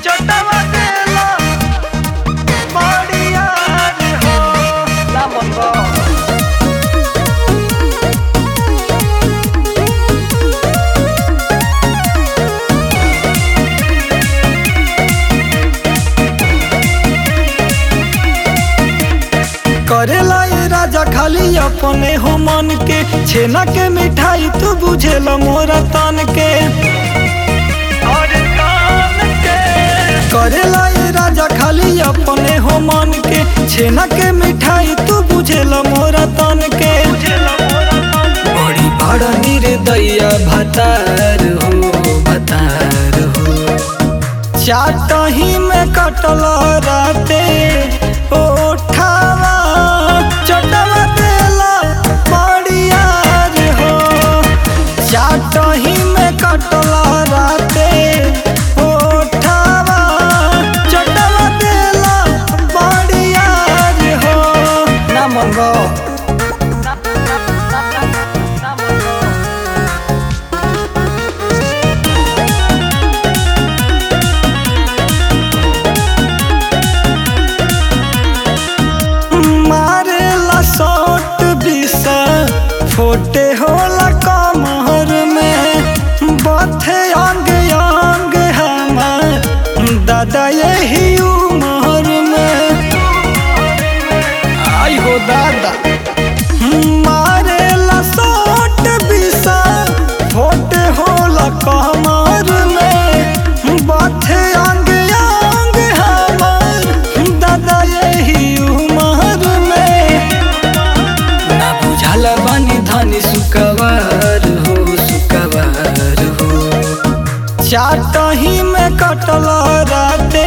चटवा देला बढ़िया रे हो ना मन बा करेला ये राजा खाली अपने हो मन के छेना के मिठाई तू बुझेला मोरा तन के और कान के करेला ये राजा खाली अपने हो मन के छेना के मिठाई तू बुझेला मोरा तन के बड़ी बड़ा निर्दया भतार हो भतार हो चाटही में कटल राते ओठावा चटवा देला बढ़िया रे हो चाटही में कटल राते ओठावा चटवा देला बढ़िया रे हो ना मंगो मारेला शॉट बिसा फोटे होला कमर में बथे अंग अंग हमार दादा यही उमर में आई हो दादा मारेला शॉट बिसा फोटे होला कमर में बथे अंग अंग हमार दादा यही उमर में ना बुझाला बानी धानी सुकवार हो सुकवार हो चाटही में कटल राते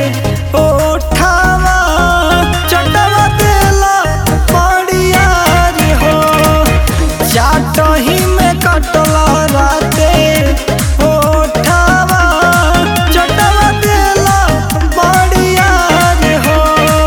ओठावा चटवा देला बढ़िया रे हो चाटही में कटल राते ओठावा चटवा देला बढ़िया रे हो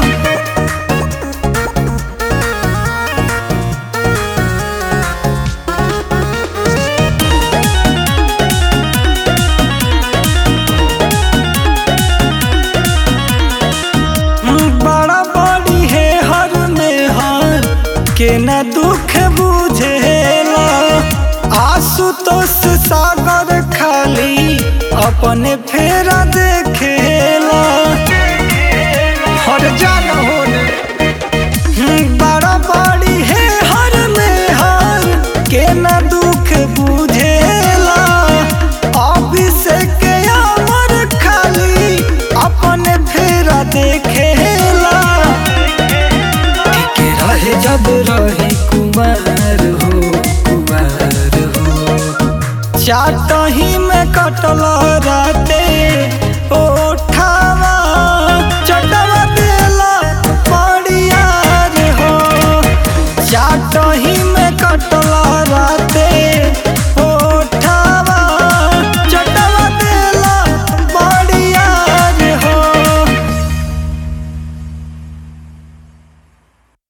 बड़ा बड़ी है हर में हर के न दुख बुझेला आशुतोष सागर खाली अपने फेरा देखेला हर जान होने बड़ा बड़ी है हर में हर के न दुख बुझेला अभिषेक अमर खाली अपने फेरा देखेला टिके रहे जब रही कुमार हो कुमार हो चाटही में कटल राते